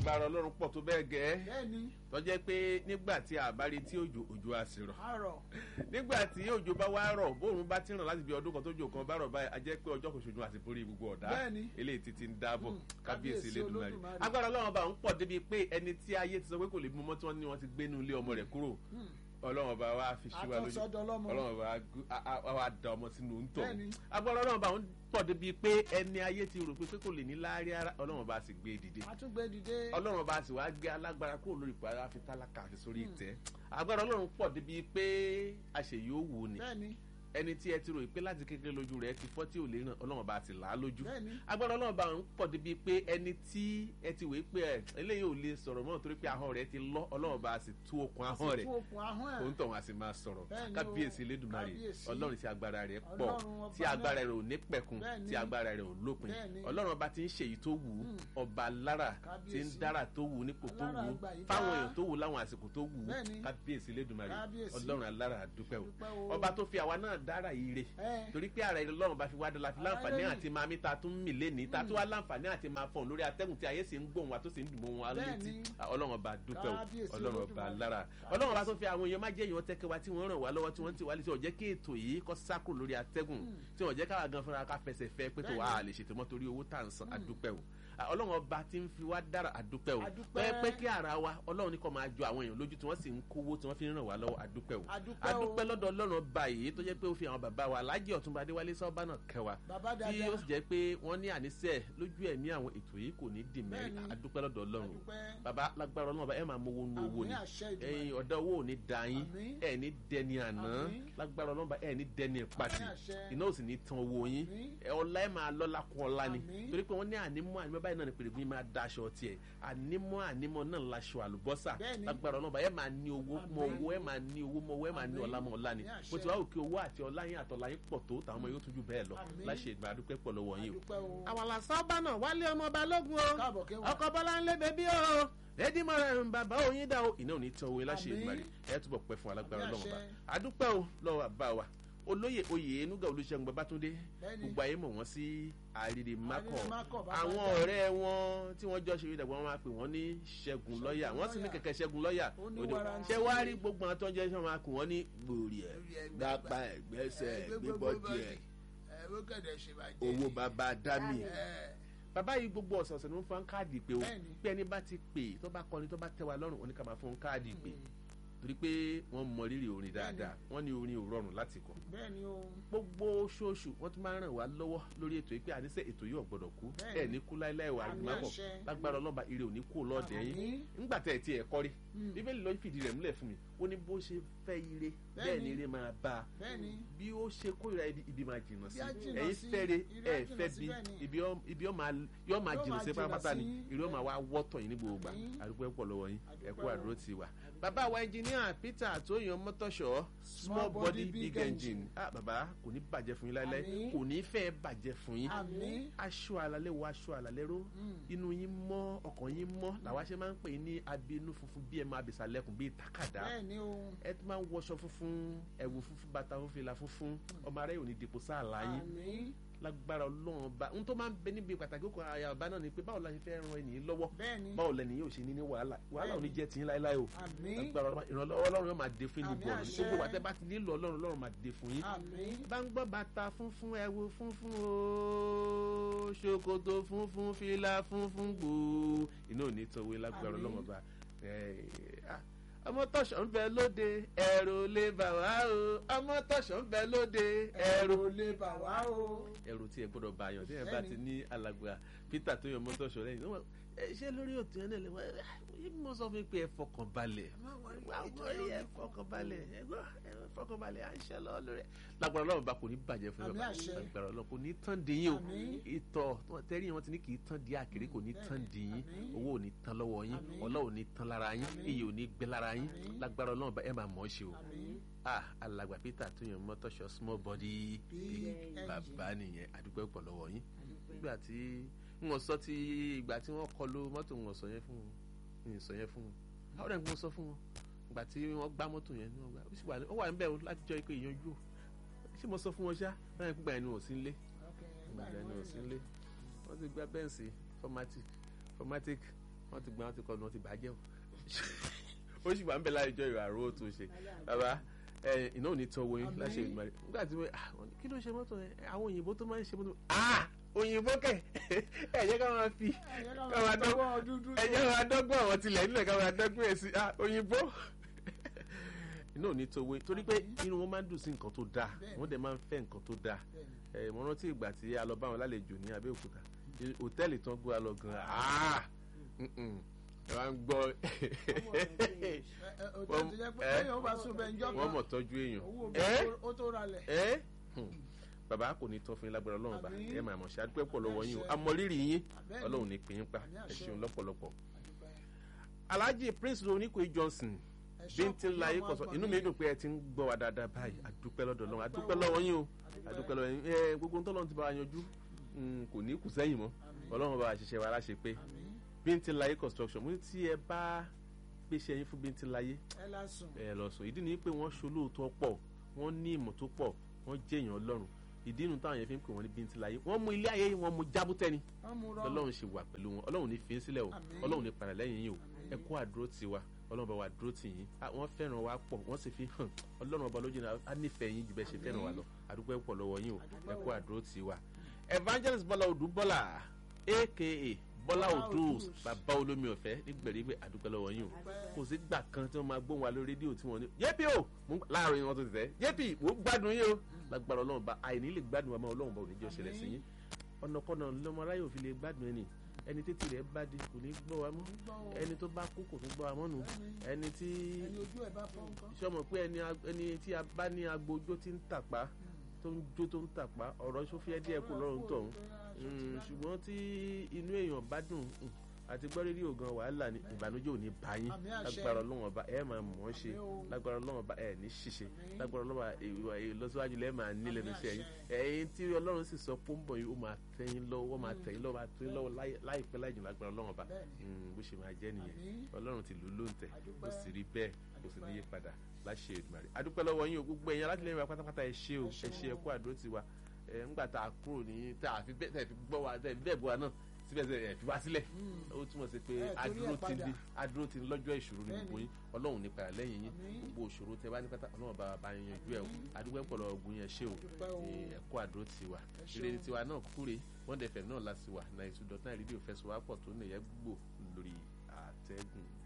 agbára ọlọ́run pọ̀ tó bẹ́ẹ̀ gẹ́ bẹ́ẹ̀ni tọ́jẹ́ pé nígbà tí a bá rí tí òjò òjò á sì rọ̀ àárọ̀ nígbà tí òjò bá wá rọ̀ bóòrùn bá ti ràn láti bí ọdún kan tó jò kan bá rọ̀ báyìí a jẹ́ pé ọjọ́ kò ṣojú àti borí gbogbo ọ̀dá Bẹ́ẹ̀ni. eléyìí ti ti ń dáàbò Mm, kábíyèsí kábíyèsí Elédùmarè Olódùmarè. agbára ọlọ́run bá ń pọ̀ débi pé ẹni tí ayé ti sọ pé kò lè mú mọ́ tí wọ́n ní wọ́n ti gbénu ilé ọmọ rẹ̀ kúrò Hmm. ọlọ́run ọba wa fi ṣí wa lójú Àtọ̀sọ́dọ̀ ọlọ́mọ. ọlọ́run ọba gú- a- a- a wa da ọmọ sínú ń tọ̀ Bẹ́ẹ̀ni. agbára ọlọ́run ọba ń pọ̀ débi pé ẹni ayé ti rò pé pé kò lè ní láárí ara ọlọ́run ọba sì gbé e dìde àtúgbé dìde ọlọ́run ọba sì wá gbé alágbára kúrò lórí ipò ara fi tálákà àti sórí ìtẹ́ agbára ọlọ́run pọ̀ débi pé àṣeyìí ó wù ní bẹ́ẹ̀ni ẹni tí ẹ ti rò pé láti kékeré lójú rẹ ti fọ́ tí ò lè ràn ọlọ́run ọba ti là á lójú bẹ́ẹ̀ni agbára ọlọ́run ọba ń pọ̀ débi pé ẹni tí ẹ ti wèé pé ẹ eléyìí ò lè sọ̀rọ̀ mọ́ torí pé ahọ́n rẹ ti lọ́ ọlọ́run ọba sì tú okùn ahọ́n rẹ̀ àsìkò òkun ahọ́n ẹ̀ òun tọ̀hún a sì máa sọ̀rọ̀ Bẹ́ẹ̀ni o, kábíyèsí Elédùmarè kábíyèsí. ọlọ́run tí agbára rẹ̀ pọ̀ Ọlọ́run ọba tí agbára náà. rẹ̀ ò ní pẹ̀kun Bẹ́ẹ̀ni. tí agbára rẹ̀ ò lópin Bẹ́ẹ̀ni. ọlọ́run ọba tí ń ṣe èyí tó wù ú Mm. ọba lára tí ń Kábíyèsí. dára tó wù ú nípò tó Alára wù ú àgbà yìí fáwọn dá. èèyàn tó wù ú láwọn àsìkò tó wù ú Bẹ́ẹ̀ni. kábíyèsí Elédùmarè Kábíyèsí. ọlọ́run alára àdúpẹ́ o Dúpẹ́ o. ọba tó fi àwa náà dára ire ẹ̀ torí pé ara ìlú ọlọ́run bá fi wá dọ́là fi Ara láǹfààní rẹ̀ àti máa mi ta tún mì léni ta tún wá láǹfààní àti máa fọ̀n lórí atẹ́gùn tí ayé sì ń gbóhùn wa tó sì ń dùn mọ́ wọn létí Bẹ́ẹ̀ni. Ah, ọlọ́run ọba dúpẹ́ o Kábíyèsí ọlọ́run ọba Olódùmarè. lára ọlọ́run ọba tó fi àwọn èèyàn má jẹ́ èèyàn tẹ́kẹ́ wa tí wọ́n ràn wá lọ́wọ́ tí wọ́n ti wá létí ó jẹ́ kí ètò yìí kó sákò lórí atẹ́gùn tí wọ́n jẹ́ káwa gan fúnra ká fẹsẹ̀ fẹ́ pé tó Bẹ́ẹ̀ni. wà á lè ṣètò mọ́ torí owó tá à ń san adúpẹ́ o Ah, ọlọ́run ọba ti ń fi wá dára adúpẹ́ o Adúpẹ́. pẹ́ pé kí ara wa ọlọ́run ní kó máa jọ àwọn èèyàn lójú tí wọ́n sì ń kówó tí wọ́n fi ń ràn wá lọ́wọ́ adúpẹ́ o Adúpẹ́ o. adúpẹ́ lọ́dọ̀ ọlọ́run ọba yìí tó jẹ́ pé ó fi àwọn bàbá wa Alhaji Ọ̀túnba Adéwálé Sọ́ọ́bà náà kẹwàá bàbá tí dáadáa ó sì jẹ́ pé wọ́n ní àníṣe lójú ẹ̀mí àwọn ètò yìí kò ní dì mẹ́rin Bẹ́ẹ̀ni. adúpẹ́ lọ́dọ̀ ọlọ́run o. Adúpẹ́. bàbá lágbára ọlọ́run ọba ẹ̀ máa mówó nú owó Àmín ni àṣẹ Èdùmàrè. ẹ̀yin ọ̀dọ́ owó ò ní da yín Àmín. ẹ̀ ní dẹni àná Àmín. lágbára ọlọ́run ọba ẹ̀ ní dẹni pàtì Àmín àṣẹ. iná ò sì ní tan owó yín Àmín. ẹ, ọlá ẹ̀ máa lọ́lá kún ọlá ni Àmín. torí pé wọ́n ní ànímọ́ ànímọ́ báyìí náà ni pèrègùn yín máa daṣọ tiẹ̀ ànímọ́ ànímọ́ náà laṣọ àlùbọ́sà Bẹ́ẹ̀ni. lágbára ọlọ́run ọba ẹ̀ máa ní owó mọ Àmín. owó ẹ̀ máa ní owó mọ owó ẹ̀ máa ní Àmín. ọlá mọ ọlá ni Àmín àṣẹ. bó ti wá òkè owó àti ọlá yín àtọlá yín pọ̀ tó tàwọn ọmọ yóò tún jù bẹ́ẹ̀ lọ Àmín. láṣẹ ìgbà àdúpẹ́ pọ̀ lọ́wọ́ yín o Adúpẹ́ o. àwàlà sábà náà wálé ọmọ balógun o Káàbọ̀ kí wọ́n. ọkọ bọlá ńlẹ bẹbí o ẹdínmọ̀rẹ́ bàbá oyin dá o iná ò ní tán owó láṣẹ Àmín. ìgbàlè ẹ túbọ̀ pẹ́ fún alágbára Àmín ọlọ́run bá àṣẹ. àdúpẹ́ o lọ́wọ́ àbá wa olóyè oyè enuga olùṣègùn babátúndé Bẹ́ẹ̀ni. gbogbo ayé mọ̀ wọ́n sí àrídì mákọ̀ Àrídìmákọ̀, bàbá àwọn dáadáa. ọ̀rẹ́ wọn tí wọ́n jọ ṣe ìdàgbọ́n wọn máa pè wọ́n ní ṣẹ́gun lọ́yà wọ́n sì ní lọ́yà. kẹ̀kẹ́ ṣẹ́gun lọ́yà Ó ní Òde- warranty. ṣé wàá rí gbogbo àwọn tó ń jẹ́ ṣé wọ́n máa pè wọ́n ní gbòòrì ẹ̀ Gbòòrì ẹ̀, gbapá ẹ̀ gbẹ́sẹ̀ gbébọ́dì ẹ̀ owó kẹ̀dẹ̀ ṣe máa jẹ́ owó bàbá dámì ẹ̀ bàbá yìí gbogbo ọ̀sọ̀ọ̀sẹ̀ ló ń fọ́n káàdì pé o Bẹ́ẹ̀ni. pé ẹni bá ti pè tó bá kọrin tó bá tẹ́ wa lọ́rùn ó ní ká máa fún káàdì pé torí pé wọ́n mọ rírì orin dáadáa wọ́n ní orin ò rọrùn láti kọ bẹ́ẹ̀ ni o gbogbo oṣooṣù wọ́n tún máa ń ràn wá lọ́wọ́ lórí ètò yìí pé àníṣe ètò yìí ò gbọ́dọ̀ kú Bẹ́ẹ̀ni. ẹ̀ ní kú láéláé wà Àmín àgbàpọ̀ àṣẹ. lágbára ọlọ́ba ire ò ní kú lọ́ọ̀dẹ̀ yín Àmín. ńgbà tẹ̀ tí ẹ̀ kọ́rí Mm. bíbélì ló fìdí rẹ̀ múlẹ̀ fún mi ó ní bó ṣe fẹ́ ire bẹ́ẹ̀ Bẹ́ẹ̀ni. ni ire máa bá a bẹ́ẹ̀ ni bí ó ṣe kórìíra ibi ibi máa jìnnà sí Ibi á jìnnà ẹ̀yin sí, fẹ́re ire á ẹ̀ jìnnà fẹ́ sí bí bẹ́ẹ̀ ni. ibi ọ- ibi ọ máa yọ máa Yóò jìnnà máa sí jìnnà pátápátá ni sí. ire ọ máa wá wọ́tọ̀ yín ní gbogbo gbà Àmín. àdúgbò pọ̀ lọ́wọ́ yín Àdúpẹ́ ẹ̀kú o. àdúró ti wà. bàbá wa ẹnjìníà Peter àtòyàn mọ́tọ́ṣọ́ small body big engine ah bàbá kò ní bàjẹ́ fún yín láéláé Àmín. kò ní fẹ́ bàjẹ́ fún yín àmín aṣọ àlàlẹ́ wọ aṣọ àlàlẹ́ ró Mm. inú yín mọ́ ọkàn yín mọ́ làwa ṣe máa ń pè ní abinú funfun bí ẹ máa bèsà lẹ́kùn bíi tákàdá bẹ́ẹ̀ ni o ẹ tún máa ń wọṣọ funfun ẹ̀wù funfun bàtà funfun ìlà funfun ọmọ ará yóò ní dìpọ̀ sáàlà yín àmín lágbára ọlọ́run ọba ohun tó máa ń bẹ níbi pàtàkì òkú àyà ọba náà ni pé báwo la ṣe fẹ́ ran ènìyàn lọ́wọ́ bẹ́ẹ̀ ni báwo lẹ́ni yóò ṣe ní ní wàhálà wàhálà ò ní jẹ́ tiyín láéláé o àmín lágbára ọlọ́run ìrànlọ́wọ́ ọlọ́run yóò máa dé fún yín gbogbo Àmín ọ̀run àṣẹ. gbogbo wàtẹ́ bá ti nílò ọlọ́run ọlọ́run máa dé fún yín àmín bá ń gbọ́ bàtà funfun ẹ̀wù funfun o ṣòkòtò funfun fìlà funfun gbòò iná ò ní tọ́wé lágbára Àmín. ọlọ́run ọba Eh, ah, ọmọ tọ̀sán ń bẹ lóde ẹ̀rù lè bà wá o ọmọ tọ̀sán ń bẹ lóde ẹ̀rù ẹ̀rù lè bà wá o ẹ̀rù tí ẹ gbọ́dọ̀ bá yàn tí ẹ bá Bẹ́ẹ̀ni. ti ní alàgbà Peter tó yàn mọ́tò ṣọ lẹ́yìn wọ́n ẹ ṣé lórí òtún yẹn náà lè wọ́n ẹ mo sọ fún yín pé ẹ fọkàn balẹ̀ wà á wọlé ẹ fọkàn balẹ̀ ẹ gbọ́ ẹ fọkàn balẹ̀ à ń ṣe lọ lórí ẹ lágbára Ọlọ́run bá kò ní bàjẹ́ fún Àmín yín àṣẹ. lágbára Ọlọ́run kò ní tán di yín o Àmín. ìtọ̀ tẹ́rí wọn ti ní kì í tán di àkèrè kò ní tán di yín Àmín. owó ò ní tán lọ́wọ́ yín Àmín. ọlá ò ní tán lára yín Àmín. iyì ò ní gbẹ lára yín Àmín. lágbára Ọlọ́run bá ẹ máa mọ̀ ọ́ ṣe o àmín ah alàgbà Peter tó yàn mọ́tò ṣọ small body Big big engine. bàbá nìyẹn àdúgbò pọ̀ lọ́wọ́ yín nígbà tí n ò sọ ti ìgbà tí wọ́n kọlu mọ́tò n ò sọ yẹn fún wọn n ò sọ yẹn fún wọn àwọn ọ̀rẹ́ mi mo sọ fún wọn ìgbà tí wọ́n gbá mọ́tò yẹn ní wọ́n gbá ó sì wà ní ó wà níbẹ̀ o láti jọ ikú ìyanjú o ṣé mo sọ fún wọn ṣá báyìí nígbà yẹn ni ò sí nílé ok ìgbà yẹn ni ò sí nílé wọ́n ti gbá bẹ́ǹsì formatic formatic wọ́n ti gbọ́n wọ́n ti kọ́ wọ́n ti bàjẹ́ o ó sì wà ń bẹ láìjọ ìwà àrò tó ṣe bàbá ẹ iná ò ní tán owó yín Àmín. láṣẹ ìgbà rẹ nígbà tí wọ́n ah, wọ́n ní, kí ló ṣe mọ́tò yẹn àwọn òyìnbó tó máa ń ṣe mọ́tò ah òyìnbó kẹ̀ ẹ jẹ́ ká máa fi ká máa dọ́gbọ́n ẹ jẹ́ ká máa dọ́gbọ́n àwọn tilẹ̀ nílẹ̀ ká máa dọ́gbọ́n ẹ̀ sí ah òyìnbó iná ò ní tán owó yín torí pé inú wọn máa ń dùn sí nǹkan tó dáa Bẹ́ẹ̀ni. wọ́n dẹ̀ máa ń fẹ́ nǹkan tó dáa ẹ mo rántí ìgbà tí a lọ bá wọn lálejò ní Abẹ́òkúta hòtẹ́ẹ̀lì tán gbé wa lọ gan ah mm-mm. ẹ wá ń gbọ́ wọ́n mọ̀ tọ́jú èèyàn owó ẹ́ mi ó tó ralẹ̀. ẹ́ Hmm. bàbá kò ní tọ́ fún yín lágbára ọlọ́run bá Àmín. ẹ máa mọ̀ ṣe àdúpẹ́ pọ̀ lọ́wọ́ yín o Àṣẹ. amọ̀rírì yín Bẹ́ẹ̀ni. ọlọ́run ní pín yín pa Àmín ẹ àṣẹ. ṣeun lọ́pọ̀lọpọ̀ Àdúpẹ́. Alhaji Prince Oníkòyí Johnson Ẹ ṣọ́ bíntín kí láyé ọmọ kọ̀sọ̀ àgbà inú mi dùn pé ẹ ti ń gbọ́ wa dáadáa báyìí àdúpẹ́ lọ́dọ̀ ọlọ́run àdúpẹ́ lọ́wọ́ yín o àdúpẹ́ lọ́wọ́ yín ẹ gbogbo ń tọ́lọ́run ti bá wa yanjú mm, kò ní kù sẹ́yìn mọ́ Àmín. ọlọ́run bá wa ṣiṣẹ́ wa láṣẹ pé Àmín. bíntín láyé construction mo ní tí ẹ bá gbéṣẹ́ yín fún bíntín láyé ẹ lásùn. ẹ lọ sọ ìdí ni pé wọ́n ṣolóòótọ́ pọ̀ wọ́n ní ìmọ̀ tó pọ̀ wọ́n jẹ́ èèyàn ọlọ́run ìdí inú táwọn yẹn fi ń pè wọ́n ní bíntín láyé wọ́n mú ilé ayé wọn mú jábútẹ́ ni wọ́n mú rọrùn. ọlọ́run ṣe wà pẹ̀lú wọn ọlọ́run ní fi ń sílẹ̀ o Àmín. ọlọ́run ní padà lẹ́yìn yín o Àmín. ẹ kó àdúró tì wá ọlọ́run bá wa dúró tì yín Ah, wọ́n fẹ́ràn wa pọ̀ wọ́n sì fi hàn ọlọ́run ọba lójú náà á nífẹ̀ẹ́ yín ju bẹ́ẹ̀ ṣe fẹ́ràn wa lọ àdúgbò pọ̀ lọ́wọ́ yín o ẹ kó àdúró tì wá. evangelist bọ́lá odù bọ́lá aka bọ́lá Bọ́lá odù Odus. bàbá olómi ọ̀fẹ́ nígbèrè pé àdúgbò lọ́wọ́ yín o Àdúpẹ́. kò sí gbà kan tí wọ́n máa gbóhùn wa lórí rédíò tí wọ́n ní yépi o mo ń gbà- láàrin wọn tó ti tẹ̀ yépi mo ń gbádùn yín o lágbára ọlọ́run bá àìní lè gbádùn wa máa ọlọ́run bá òní jẹ́ ọ̀ṣẹ̀lẹ̀ sí yín ọ̀nàkọ́nà lọ́mọ aráyè òfin lè gbádùn ẹni ẹni tètè rẹ̀ bá di kò ní gbọ́ wa mọ́ Gbọ́ o. ẹni tó bá kú kò tún gbọ́ wa mọ́ nù Bẹ́ẹ̀ni. ẹni tí ẹni ojú ẹ̀ bá fọ́ nǹkan. sọmọ pé ẹni a- ẹni tí a bá ní agbójó tí ń tàpá tó ń jó tó ń tàpá ọ̀rọ̀ sófíà díẹ̀ kù lọ́rùn tọ̀hún Mm, ṣùgbọ́n tí inú èèyàn bá dùn mm, àti gbọ́ rédíò gan wàhálà ni ìbànújẹ́ ò ní bá yín Àmín àṣẹ. lágbára ọlọ́wọ́n ọba ẹ máa mọ̀ ọ́n ṣe Àmín o. lágbára ọlọ́wọ́n ọba ẹ ní ṣìṣe Àmín. lágbára ọlọ́wọ́n ìwà ìlọsíwájú lẹ́ẹ̀ máa ní lẹ́nu Àmín iṣẹ́ yín àṣẹ. ẹ̀yin tí ọlọ́run sì sọ pé ń bọ̀ yìí ó máa tẹ̀yìn lọ́wọ́ ó máa tẹ̀yìn lọ́wọ́ máa tẹ̀yìn lọ́wọ́ láì- láìpẹ́ láì jìn lágbára ọlọ́wọ́n ọba Bẹ́ẹ̀ni. Mm, bó ṣe máa jẹ́ nìyẹn Àmín. ọlọ́run ti lù ú lóǹtẹ̀ kò Àdúpẹ́. sì rí bẹ́ẹ̀ kò sì ní Àdúpẹ́. yí padà láṣẹ Èdùmàrè adúpẹ́ lọ́wọ́ yín o gbogbo ẹ̀yin alátìlẹ́yìn wa pátápátá ẹ ṣé o Ẹ ẹ ṣé ṣé ẹ o. kú àdúró tiwa ẹ ńgbà tá a kúrò ní tá a fi bẹ́ẹ̀ tẹ̀ fi gbọ́ wa tẹ̀ fi bẹ́ẹ̀ bọ́ wa náà síbẹ̀ tẹ̀ ẹ̀ fi wá sílẹ̀ ó túmọ̀ sí pé Ẹ torí ẹ̀ adúró ti padà. di adúró ti lọ́jọ́ ìṣòro ní Bẹ́ẹ̀ni. gbogbo yín ọlọ́run ní padà lẹ́yìn yín Àmín. gbogbo ìṣòro tẹ bá ní pátá ọlọ́run bá bá yín yanjú ẹ̀ o adúgbò pọ̀lọ̀ ọ̀gùn yẹn ṣé o Àdúpẹ́ o. ẹ kú àdúró tiwa Ẹ ṣé ìrètí o. tiwa náà kúre wọ́n dẹ̀ fẹ̀ náà láti wà náà ìtúdọ̀tán rédíò fẹsọ̀ wá pọ̀ tó nìyẹn gbò lórí àtẹ́gùn